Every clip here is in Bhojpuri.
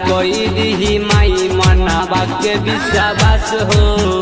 कोई दिही माई मनावा के विश्वास हो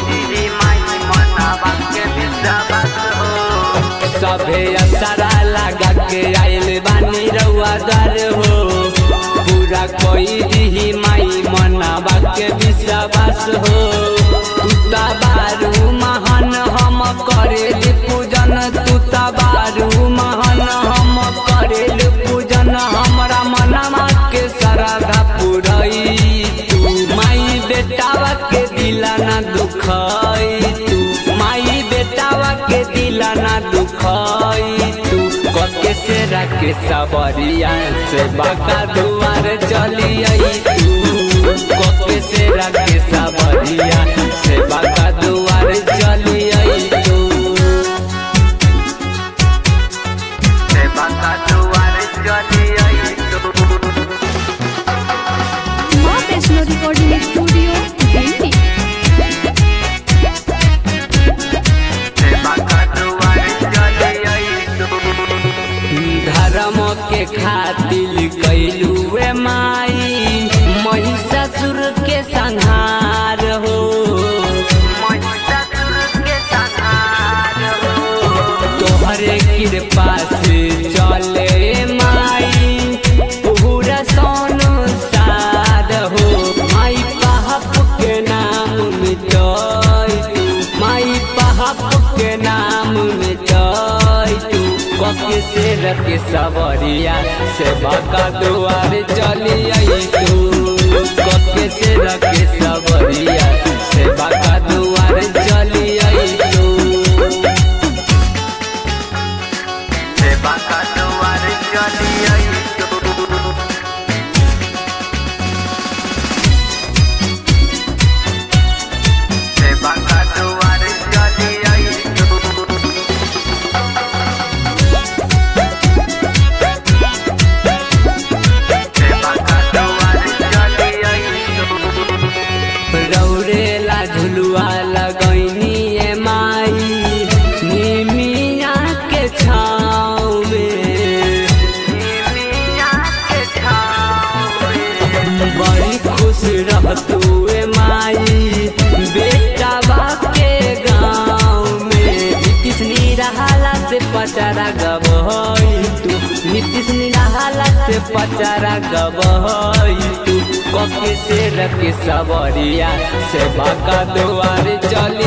सभे असरा लगा के आयल बानी रउआ दर हो पूरा कोई दिही माई मनावा के विश्वास हो तुता बारू महान हम करेल पूजन तुता बारू महान हम करेल पूजन हमरा मनमा के श्रद्धा पुरई तू माई बेटावा के दिला ना दुखई तू माई बेटावा के दिला ना दुखई तू कके से रखे सबरिया से बाका दुआर चली आई तू कके से रखे सबरिया से बाका दुआर चली आई तू से बाका दुआर चली आई तू माँ वैष्णो रिकॉर्डिंग स्टूडियो दिल्ली धर्म के खातिर कैलुए माई महिषासुर के संहार हो तोहरे कृपा से चले माई पूरा संसार हो माई पाप के नाम मिटाई तू माई पाप के नाम मिटाई तू कके से रखे सवरिया से बाका दुआर चली आई तू कके से रखे सवरिया से बाका दुआर चली आई तू से बाका दुआर चली आई तू से बाका दुआर चली आई तू रौरेला झुलुआ लगैनी ए माई निमिया के छाँव में बड़ी खुश रहतू ए माई बेटा के गाँव में नीतीश निराला से पचारा गबहई तू नीतीश निराला से पचारा गबहई तू कके से रखे सबरिया से बाका दुआर चली